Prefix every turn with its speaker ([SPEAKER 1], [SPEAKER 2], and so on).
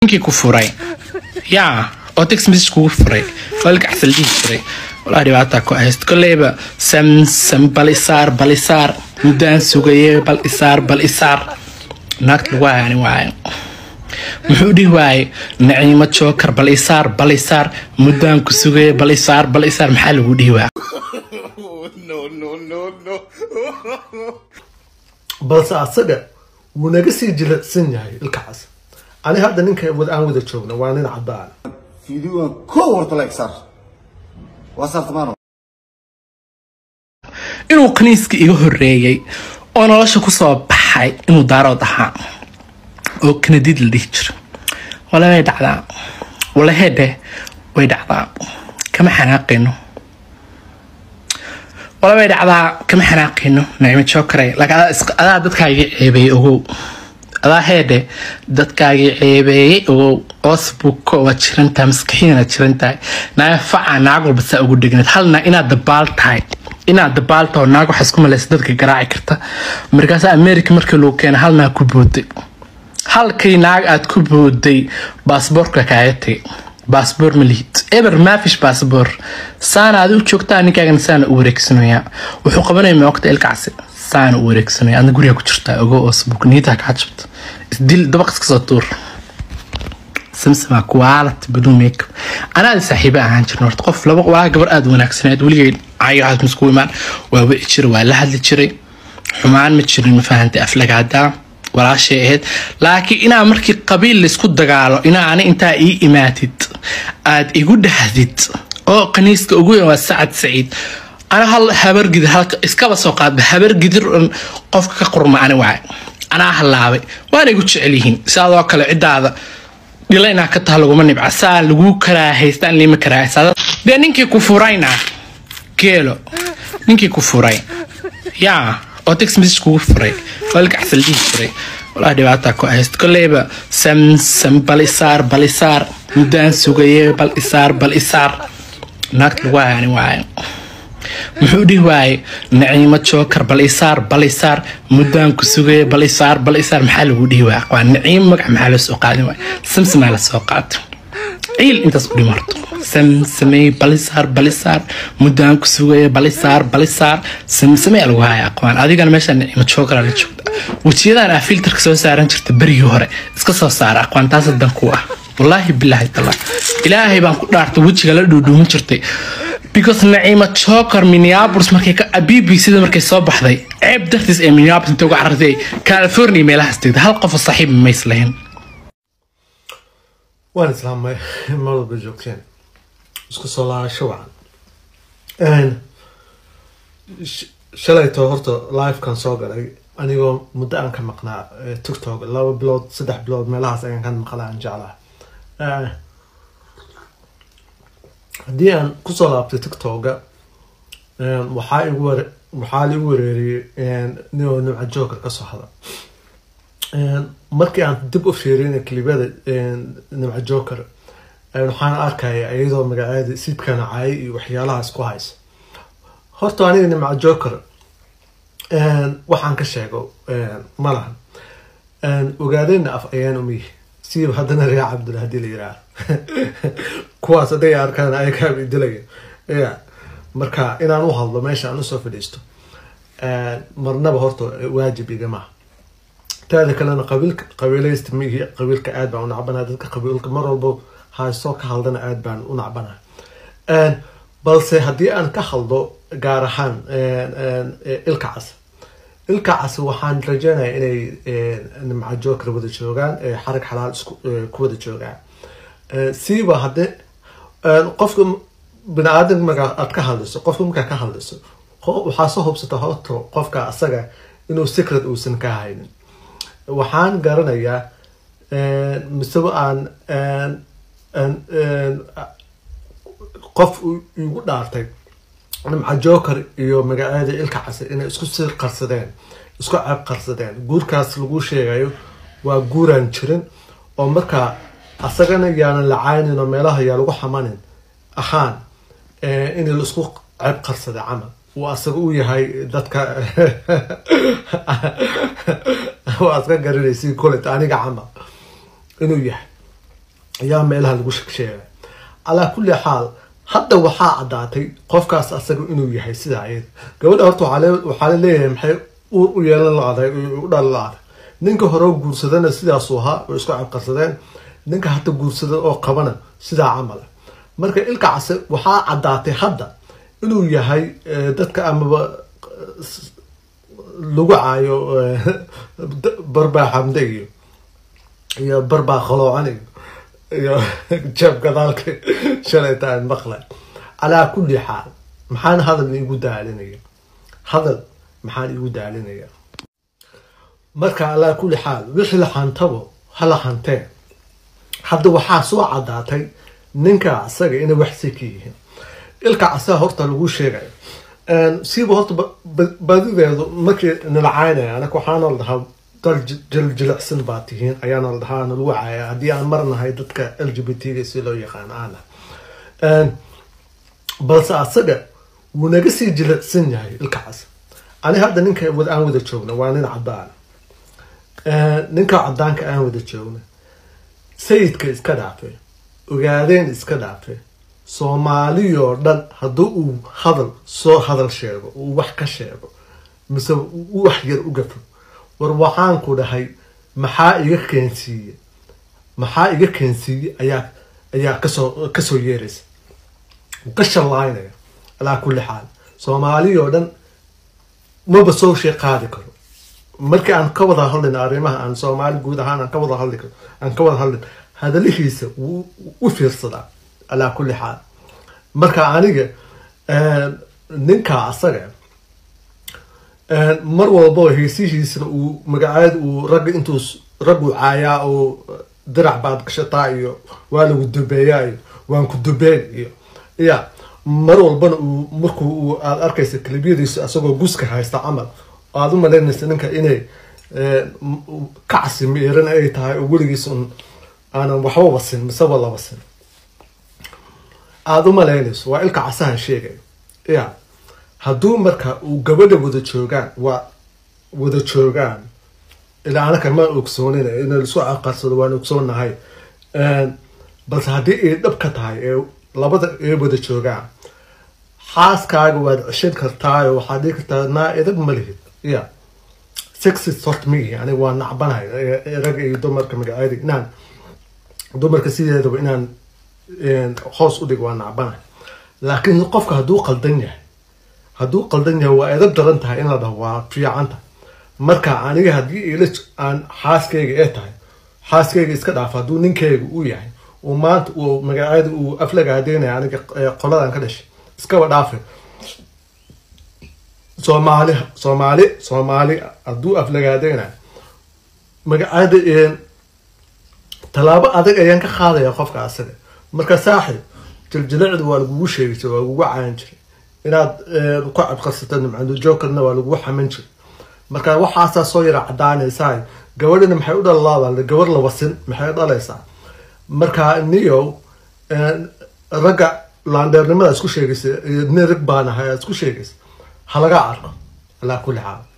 [SPEAKER 1] ninkii ku furay yaa oo text message kugu furay falka axsal dhihi jiray walaa dhibaataa ku hayst koleyba samsam bal isaar bal isaar muddaan sugaye bal isaar bal isaar naagta lagu hayaani waayo muxuu dhihi waaye naciimo jookar bal isaar bal isaar muddaan ku sugaye bal isaar bal isaar maxaa lagu dhihi waaya
[SPEAKER 2] balse asaga wuu naga sii jilicsan yahay ilkacaas ani hadda ninka aan wada joogno waa nin cadaan
[SPEAKER 3] fiidiyoan koo horta la egsaar waa saartamaano
[SPEAKER 1] inuu kaniiska iga horeeyey oo nolosha kusoo baxay inuu daarood ahaa oo kanadiid la dhihi jiro wala way dhacdaa wala heedhe way dhacdaa kama xanaaqayno wala way dhacdaa kama xanaaqayno nacimo jookare laakiin adaa dadkaagii ceebeeyey ogow adaa heedhe dadkaagii ceebeeyey ogow osbuko waa jirantahay maskaxiina jirantahay naaya faca naag walba saa ugu dhegneed halna inaad dabaal tahay inaad dabaal taho naag waxaa isku malaysa dadka garaaci karta markaasa america markii lagu keena hal naag ku booday halkii naag aad ku booday baasboorka kaaga tagay baasboor ma lihid eber maafish baasboor saana adi u joogtaa ninkaagana saana u wareegsanaya wuxuu qabanaya moogta ilkacsi saana u wareegsanaya adna guriga ku jirtaa ogo oo sbuuk niitaa kaa jabta isdil dabaq iska soo tuur samsama kuwaalat baduu makeup anaada saaxiibo ahaan jirna horta qof laba waa gabar aada wanaagsaneed weligay caygahaas masku imaan waa wici jiray waa la hadli jiray xumaan ma jirin ma fahantay aflagaadaa walaashay ahayd laakiin inaa markii qabiil laysku dagaalo inaa ani intaa ii imaatid aad igu dhahdid oo kaniiska ugu weyn waa sacad saciid ana hal habargidir halka iskaba soo qaadba habargidir un qofka ka qurma ani waay anaa halaabay waana igu jecel yihiin sidaadoo kale cidaada dhila inaa ka taha laguma nibca saa laguu karaahaystaan lima karaahaysaa dee ninkii ku furayna geelo ninkii ku furay yaa oo text message kugu furay falka axsal dhihi jiray walaa dhibaataa ku hayst koleyba samsam bal isaar bal isaar muddaan sugaye bal isaar bal isaar naagta lagu hayaani waayo muxuu dhihi waaye naciimo jookar bal isaar bal isaar muddaan ku sugaye bal isaar bal isaar maxaa lagu dhihi waaya waa naciimo magac maxaa loo soo qaadin waaya samsamaa la soo qaata ciil intaas u dhimarto samsamey balisaar balisaar muddaan ku sugaya balisaar balisaar samsamey lagu haya aqwaan adigana meesha nicimo joogara la joogta wejiyadan aa filterka soo saaran jirta berigii hore iska soo saara aqwaan taas dan ku ah wallaahi bilaahi tala ilaahay baan ku dhaartay wejiga la dhuudhuumin jirtay because naciimo joker minneapolis markay ka b b cda markay soo baxday ceeb dartiis ee minneapolis intay uga carartay california meelahaas tegda hal qof oo saaxiib mays lahayn
[SPEAKER 2] waan islaamay mar walba joogteen isku soo laabasho wacan shalayto horta livekan soo galay anigoo muddo aan ka maqnaa tiktok laba bilood saddex bilood meelahaas ayaan ka maqnaa aan jeclaha haddii aan kusoo laabtay tiktoka waxaa igu ware waxaa liigu wareeriyey ninoo nimca joker ka soo hada markii aan dib u fiirina klibada nimca joker waxaan arkaya iyadoo magaceeda sidkana caayay iyo waxyaalahaas ku haysa horta aniga nimca joker waxaan ka sheego ma lahan ogaadeyna af ayaan umiyi siiba haddana rea cabdul hadii la yiraah kuwaas hadday arkaan ayagaaba idilaya ya marka inaan u hadlo meesha aan usoo fadhiisto marnaba horta waajib igamaha taada kalena qabiilka qabiilaysta mihi qabiilka aad baan u nacbanaha dadka qabiilka mar walba haysoo ka haldana aad baan u nacbanaha balse haddii aan ka haldo gaar ahaan ilkacas ilkacas waxaan rajeynaya inay nimca joker wada joogaan xarag xalaal ku wada joogaan siiba hadde qofka bini aadan markaa aad ka hadlayso qofka markaa ka hadlayso waxaa soo hubsata horta qofka asaga inuu secret uusan ka haynin waxaan garanayaa miseba aan qof igu dhaartay nimca joker iyo magaceeda ilka case inay isku sir qarsadeen isku ceeb qarsadeen guurkaas lagu sheegayo waa guuraan jirin oo markaa asagana yaanan la caynin oo meelaha yaa lagu xamanin ahaan in la isku ceeb qarsaday camal uu asaga u yahay dadka waa iska garanaysi colet aniga camal inuu yahay ayaa meelaha lagu sheegay calaa kulli xaal hadda waxaa caddaatay qofkaas asaga inuu yahay sidaa ayada gabadha horta waxaa la leeyahay maxay uur u yeelan la-aday u dhali la-aday ninka hore guursadana sidaasuu ahaa way isku cabqarsadeen ninka hadda guursada oo qabana sidaa camal marka ilka case waxaa caddaatay hadda inuu yahay dadka amaba lagu caayo barbaa xamde iyo iyo barbaa khaloocan iyo iyo jeeb gadaalka shalayta aan maqlay calaa kulli xaal maxaan hadal iigu daalinaya hadal maxaan iigu daalinaya marka calaa kulli xaal wixii la hantabo hala hantee hadda waxaa soo caddaatay ninka asaga inay waxsi ka yihiin ilka asaga horta lagu sheegayo siiba horta badideedu markii nalacaynaya anaka waxaana la dhahaa dal jiljilicsan baa tihiin ayaana la dhahaa nalagu caaya haddii aan marnahay dadka l g b t ga si loo yaqaan aana balse asaga wuu naga sii jilicsan yahay ilkacaas ani hadda ninka aan wada joogna waa nin cadaan ninka cadaanka aan wada joogna sayidka iska dhaafay ogaadeen iska dhaafay soomaaliyoo dhan haddii uu hadal soo hadal sheego uu wax ka sheego mise u wax yar u gafo war waxaan ku dhahay maxaa iga keensiiye maxaa iga keensiiye ayaa ayaa kasoo kasoo yeeraysa ka shallaynaya alaa kulli xaal soomaaliyoo dhan maba soo shee qaadi karo markii aan ka wada hadlin arrimaha aan soomaali guud ahaan aan ka wada hadli karo aan ka wada hadlin hadalihiisa wuu u fiirsadaa alaa kulli xaal marka aniga ninka asaga mar walboo heesihiisna uu magacaad uu ragga intuu raggu caayaa oo dirac baad gashataa iyo waa lagu dubeeyaa iyo waan ku dubeen iyo ya mar walbana uu markuu uu aad arkaysa kalibyadiisa asagoo guska haysta camal aada u malaynaysa ninka inay kacsi miiran ay tahay oo weligiis un aanan waxba wasin miseba la wasin aada u malaynayso waa ilka casahan sheegayo ya hadduu marka uu gabadha wada joogaan waa wada joogaan ilaa anaka ma ogsoonin in laisku aqarsado waan ogsoonahay balse haddii ay dhab ka tahay ee labada ay wada joogaan xaaskaaga waad ceshan kartaayo waxaad dhigi kartaa naa idag ma lihid ya sexist hort mihi aniga waa nacbanahay rag iyo dumarka magaceeda inaan dumarka sideedaba inaan hoos u dhig waa nacbanahay laakiin qofka hadduu qaldan yahay hadduu qaldan yahay waa edab daran tahay in la dhaho waa fiicanta marka aniga haddii ila aan xaaskayga ee tahay xaaskayga iska dhaaf hadduu ninkayga u yahay uu maanta uu magaceeda uu aflaga hadeynaya aniga qoladan ka dhashay iskaba dhaafay soomaali soomaali soomaali hadduu aflagaadeynayo magaceeda tallaabo adag ayaan ka qaadaya qofka asaga marka saaxib jiljilicda waa lagugu sheegi jiray waa lagugu caayan jiray inaad ku cadqarsata nimcando jokerna waa lagugu xaman jiray marka waxaasaa soo yara cadaanaysaa gabadhina maxay u dhalalaada gabar la wasin maxay dhalaysaa marka niyow ragga laandheernimada isku sheegaysa nin rag baan ahay isku sheegaysa halaga arko alaa kulli xaal